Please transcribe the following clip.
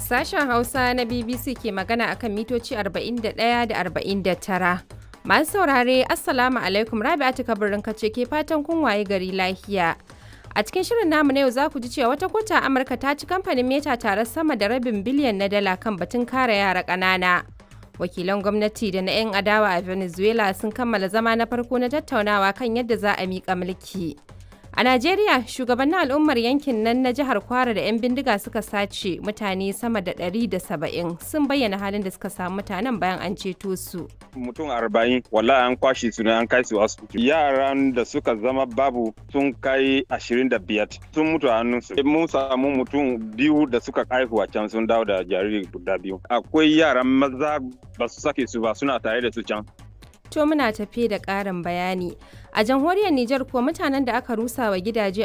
Sashen Hausa na BBC ke magana akan mitoci 41 da 49. Masu saurare, Assalamu alaikum Rabi'atu kabirin kace ke fatan kun waye gari lafiya. A cikin shirin namu na yau za ku ji cewa wata kota Amurka ta ci kamfanin Meta tare sama da rabin biliyan na dala kan batun kare yara ƙanana. Wakilan gwamnati da na 'yan adawa a Venezuela sun kammala zama na farko na tattaunawa kan yadda za a miƙa mulki. A Najeriya, shugabannin al'ummar yankin nan na jihar Kwara da 'yan bindiga suka sace mutane sama da 170 sun bayyana halin da suka samu mutanen bayan an ceto su. mutum arba'in wallahi an kwashe su ne an kai su asibiti yaran da suka zama babu sun kai ashirin da biyar sun mutu a hannunsu mun samu mutum biyu da suka haihu a can sun dawo da jariri guda biyu akwai yaran maza ba su sake su ba suna tare da su can To muna tafe da ƙarin bayani. A jamhuriyar Nijar kuwa mutanen da aka rusa wa gidaje